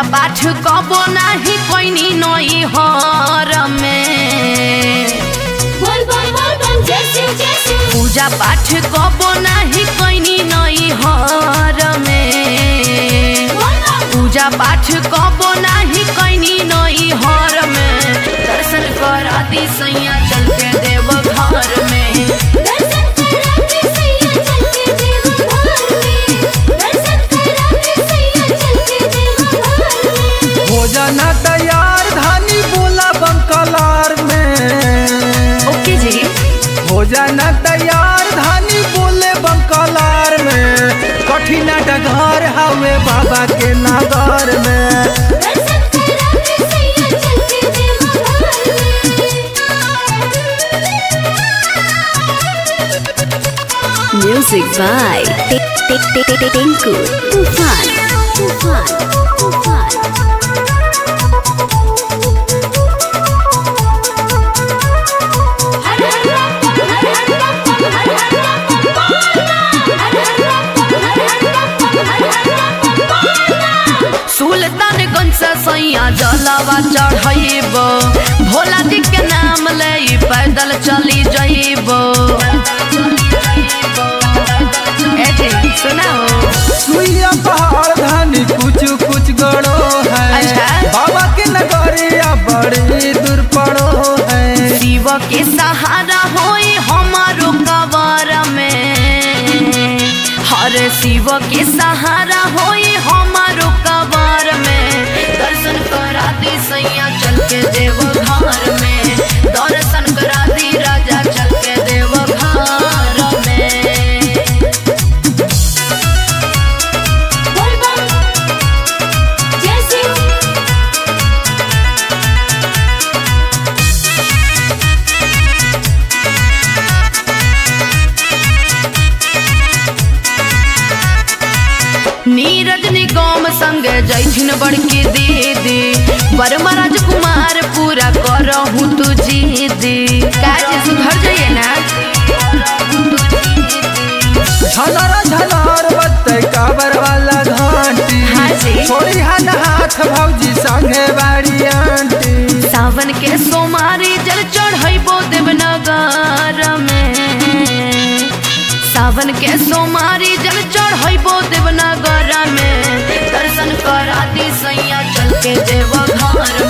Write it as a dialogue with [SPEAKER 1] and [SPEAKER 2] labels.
[SPEAKER 1] पूजा पाठ कबो नाही कोइनी नई हर में
[SPEAKER 2] बोल बम बोल बम जय शिव जय शिव
[SPEAKER 1] पूजा पाठ कबो नाही कोइनी नई हर में
[SPEAKER 2] बोल बम
[SPEAKER 1] पूजा पाठ कबो नाही कोइनी नई हर में दर्शन करा दी सैया चल के देव घर में
[SPEAKER 2] दर्शन करा के सैया चल के देव घर में दर्शन करा के सैया चल के देव घर में
[SPEAKER 3] भोजन तैयार धानी बोला बंकलार में
[SPEAKER 1] ओके जी
[SPEAKER 3] भोजन तैयार धानी बोले बंकलार में कठिन डगर हवे बाबा के नगर में
[SPEAKER 2] दर्शन करा के सैया चल के देव घर में
[SPEAKER 4] Music by Tinku Tufan. Tufan. Tufan. हर हर बम हर हर बम हर हर बम हर हर बम हर हर बम हर हर बम
[SPEAKER 1] सुल्तानगंज से सैया जलावा चढ़ब भोला जी के नाम ले पैदल चली जइब ए जी सुना हो
[SPEAKER 3] सुइया पहाड़ धानी कुछ कुछ गड़ो है
[SPEAKER 1] अच्छा।
[SPEAKER 3] बाबा के नगरिया बड़ी दूर पड़ो है
[SPEAKER 1] शिव के सहारा होई हमारो कबर में हर शिव के सहारा होई हमारो कबर में दर्शन करा दी सैया चल के देव घर में दर्शन करा दी राजा चल के देव घर में
[SPEAKER 2] बोल बम जय शिव
[SPEAKER 1] नीरज निगम संग जैथिन बड़की दीदी वर्मा राजकुमार पूरा करहूँ तू जीदी काज सुधर जाइए ना
[SPEAKER 3] झलर झलर बत्ते काबर वाला घंटी
[SPEAKER 1] हाँ जी।
[SPEAKER 3] छोड़ी हन हाथ भौजी संगे बाड़ी आंटी
[SPEAKER 1] सावन के सोमारी जल चढ़ैबो देवनगर में सावन के सोमारी जल चढ़ैबो देवनगर में दर्शन करा दी सैया चल के देव घर